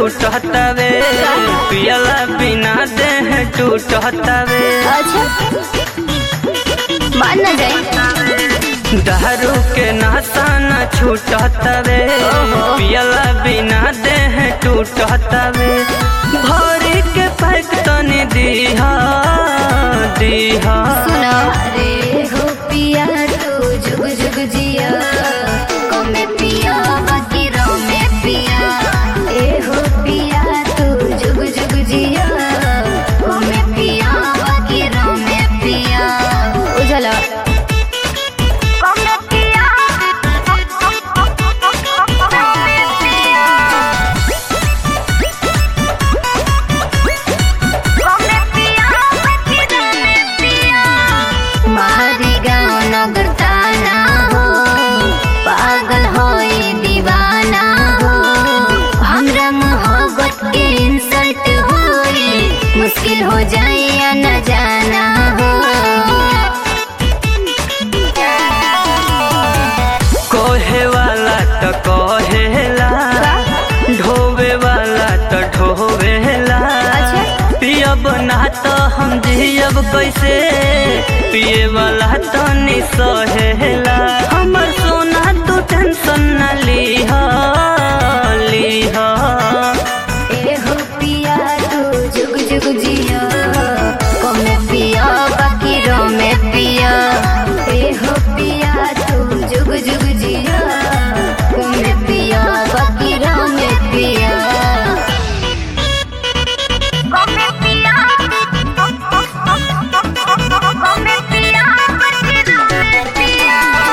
छूटतावे पियला बिना देह टूटतावे अच्छा मान न जाए दारू के नशा न छूटतावे पियला बिना देह टूटतावे भरी के पैक तनी दीहा दीहा सुनो रे हो पिया तू जुग जुग जिया कमे पिया बाकी रो में पिया ए हो पिया तू जुग जुग जिया कमे पिया बाकी रो में पिया उजला कमे पिया कमे पिया मारी गाँव नगर ताना हो पागल होए दीवाना हो हमरा मोहब्बत के इंसल्ट होए मुश्किल हो जाए या न जाना हो कोहे वाला तो कहेला ढोवे वाला तो ढोवेला अच्छा। पियब ना तो हम जियब कैसे पिए वाला तो नि सहेला हमर सोना तू टेंशन न लीह लीह ए हो पिया तू जुग जुग जिया कमे पिया बाकी रो में पिया ए हो पिया तू जुग जुग जिया कमे पिया बाकी रो में पिया कमे पिया कमे पिया बाकी रो में पिया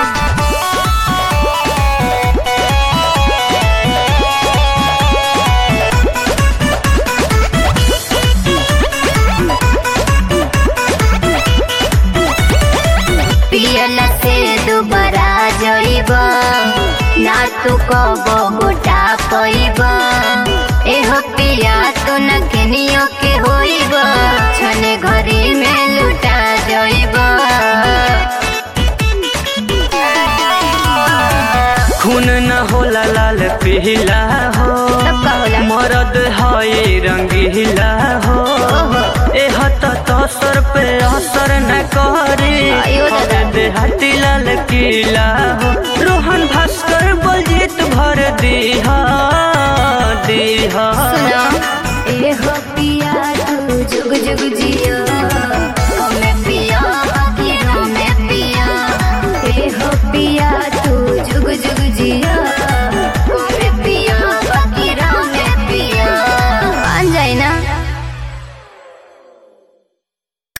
पियला से दोबारा जइब ना तू कब गोटा पइब एहो पिया तो न केनियो के होइब छने घरी में लुटा जइब खून न होला लाल पीला हो तब का होला? मरद है रंगीला हो ओहो। एह तो तसर पे असर न करी आयो दादा। देहाती लाल किला हो